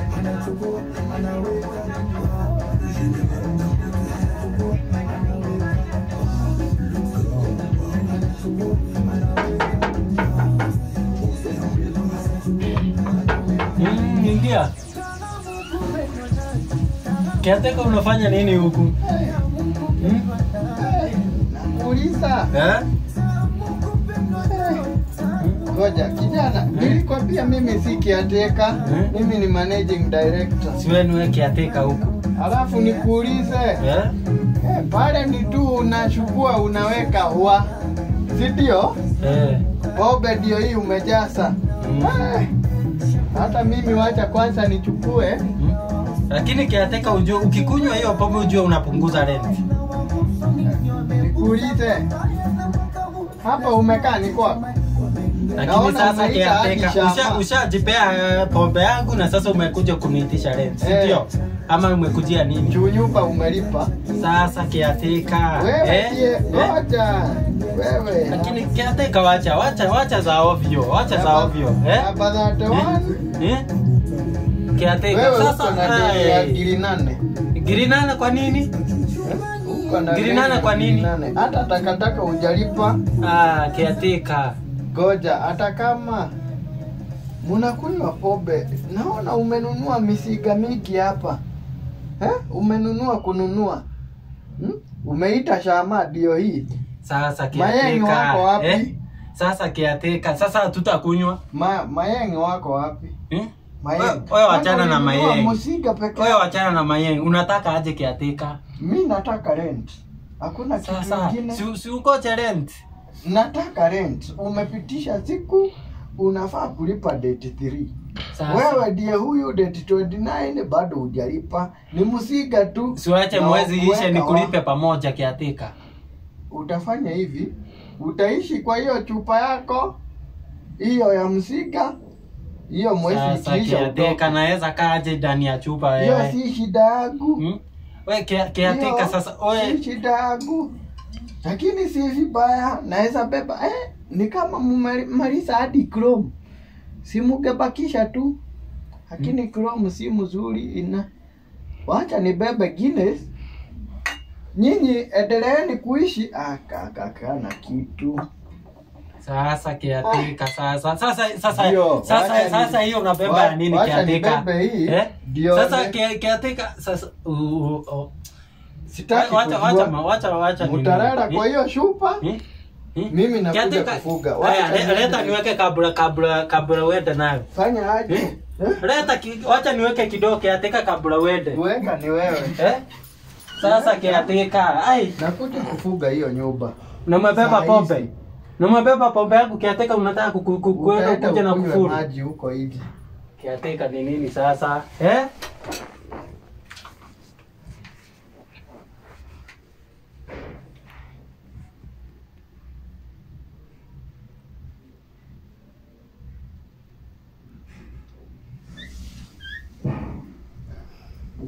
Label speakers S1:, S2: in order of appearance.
S1: Mm, ingia. Kiateka unafanya nini huku? Hmm?
S2: Nakuuliza.
S1: Eh?
S2: Ngoja kijana, nilikwambia mimi si kiateka,
S1: Hmm?
S2: mimi ni managing director.
S1: Siwe niwe kiateka huku.
S2: Alafu nikuulize,
S1: Eh?
S2: eh, pale ni tu unachukua unaweka wa, si ndio?
S1: Eh.
S2: Pombe ndio hii umejaza.
S1: Mm.
S2: Eh, hata mimi wacha kwanza nichukue.
S1: Hmm? Lakini kiateka ujue ukikunywa hiyo pombe ujue unapunguza rent.
S2: Nikuulize, hapa umekaa ni kwako?
S1: Lakini
S2: Naona
S1: sasa
S2: unaita hadi
S1: kiateka
S2: shamba.
S1: usha ushajipea eh, pombe yangu na sasa umekuja kuniitisha rent, si
S2: Eh.
S1: ndio? Ama umekujia nini?
S2: Juu nyumba umelipa.
S1: Sasa kiateka.
S2: Wewe
S1: eh?
S2: ndiye,
S1: Eh?
S2: ngoja. Wewe.
S1: Lakini kiateka wacha wacha wacha za ovyo, wacha za ovyo. Eh?
S2: Hapa that one.
S1: Eh? Kiateka
S2: Wewe
S1: sasa
S2: uko na deni ya
S1: ai.
S2: giri nane.
S1: Giri nane kwa nini?
S2: Uko na
S1: Giri
S2: deni
S1: nane
S2: ya
S1: kwa
S2: giri
S1: nini?
S2: nane. Hata takataka hujalipa.
S1: Ah, kiateka.
S2: Goja, hata kama munakunywa pombe, naona umenunua misiga mingi hapa eh? Umenunua kununua hmm? Umeita shama ndio hii
S1: Sasa
S2: Mayengi
S1: kiateka.
S2: wako wapi?
S1: Eh? Sasa kiateka. Sasa tutakunywa.
S2: Ma, mayengi wako wapi?
S1: Eh?
S2: Mayengi.
S1: Wewe- wewe wachana na
S2: Kwanza ulinunua
S1: mayengi.
S2: Msiga peke
S1: Wewe
S2: yake.
S1: wachana na mayengi. Unataka aje kiateka?
S2: Mi nataka rent. Hakuna kitu
S1: Sasa
S2: kingine.
S1: si, si ukoche rent.
S2: Nataka rent. Umepitisha siku unafaa kulipa date 3.
S1: Sasa
S2: Wewe ndiye huyu date 29 bado hujalipa. Ni msiga tu.
S1: siwache
S2: Na
S1: mwezi ishe
S2: kuweka
S1: nikulipe
S2: wa-
S1: pamoja kiateka.
S2: Utafanya hivi, utaishi kwa hiyo chupa yako hiyo ya msiga, hiyo mwezi
S1: Sasa
S2: ikiisha
S1: kiateka
S2: utoke.
S1: naweza kaje ndani ya chupa
S2: Hiyo
S1: wewe?
S2: si shida yangu.
S1: Hmm? We kia- kiateka
S2: Hiyo
S1: sasa
S2: si
S1: we
S2: shida yangu, lakini si vibaya, naweza beba eh, ni kama mumaliza hadi Chrome, si mugebakisha tu, lakini Chrome si mzuri ina wacha nibebe Guinness. Nyinyi endeleeni kuishi akakaka na kitu
S1: sasa kiateka sasa sasa sasa
S2: Ndio,
S1: sasa
S2: wacha
S1: sasa
S2: ni-
S1: hiyo unabeba
S2: wa-
S1: ya nini
S2: wacha
S1: kiateka?
S2: nibebe hii,
S1: Eh?
S2: ndio
S1: Sasa
S2: ni-
S1: kia- kiateka sasa uh, uh, uh.
S2: sitaki
S1: Wacha wacha
S2: kujua.
S1: ma- wacha wacha nini?
S2: Mutarara
S1: Eh?
S2: kwa hiyo shupa
S1: Eh? Eh?
S2: Mimi nakuja
S1: Kiateka-
S2: kufuga.
S1: Haya,
S2: Wacha
S1: le-
S2: niende.
S1: leta niweke kabla kabla kabla uende nayo.
S2: fanya aje
S1: Eh?
S2: eh?
S1: Leta ki, wacha niweke kidogo kiateka kabla uende.
S2: Kuweka ni wewe.
S1: Eh? Sasa kiateka. Ai,
S2: Nakuja kufuga hiyo nyumba.
S1: na umebeba
S2: Saa
S1: pombe.
S2: hizi.
S1: Na umebeba pombe yangu kiateka unataka ku- ku- ku- kwenda
S2: Utaenda
S1: kuja na
S2: ukunywe
S1: kufuru.
S2: maji huko hivi.
S1: Kiateka ni nini sasa? Eh?